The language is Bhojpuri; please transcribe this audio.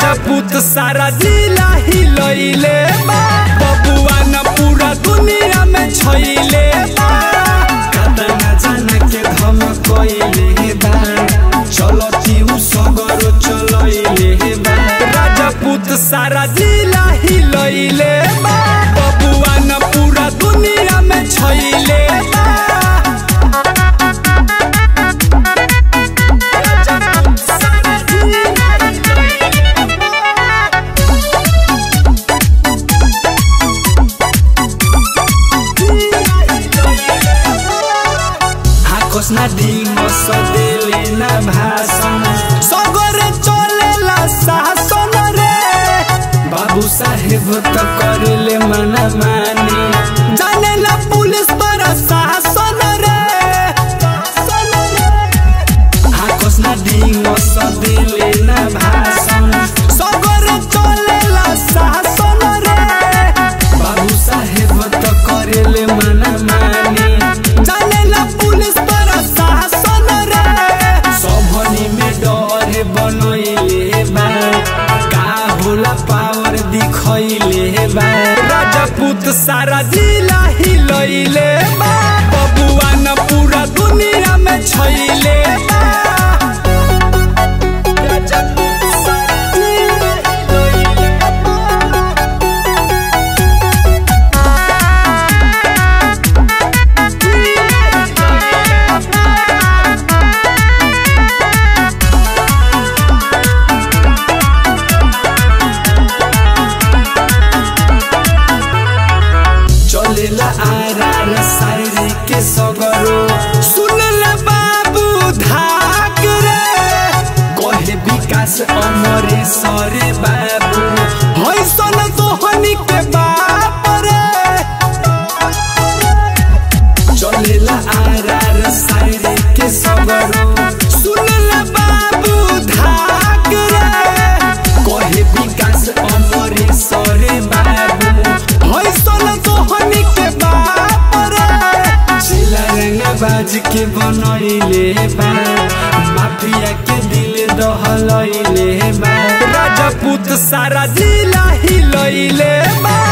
राजपूत सारा जिला हिलैले बा बबुआ न पूरा दुनिया में छैले बा कतना जना के धमकैले बा चलती उ सगरो चलैले बा राजपूत सारा जिला हिलैले बा बबुआ न पूरा दुनिया में छैले बा राजपूत सारा जिला हिलैले बा हाकोस ना डिंगो सदेले ना भाषण सगरे चलेला शासन रे बाबू साहेब त करेले मना मानी जानेला पुलिस पर शासन रे हाकोस ना डिंगो सदेले ना भाषण सगरे चलेला शासन रे बाबू साहेब त करेले मना मानी जानेला पुलिस पर शासन रे सबनी में डर बनैले बा का होला पावर दिखैले बा राजपूत सारा जिला हिलैले बा बबुआ न पूरा दुनिया में छैले बा राजपूत सारा जिला हिलैले बा चलेला आरार सारी के सगरो सुनला बाबू धाक रे कहे विकास अमरे सरे बाबू हैसन तोहनी के बाप रे चलेला आरार सारी के सगरो सुनला बाबू धाक रे कहे विकास अमरे सरे बाबू हैसन तोहनी के बाप रे जिला रंगा बाज के बनैले बा माफिया के दिल दहलैले बा राजपूत सारा जिला हिलैले बा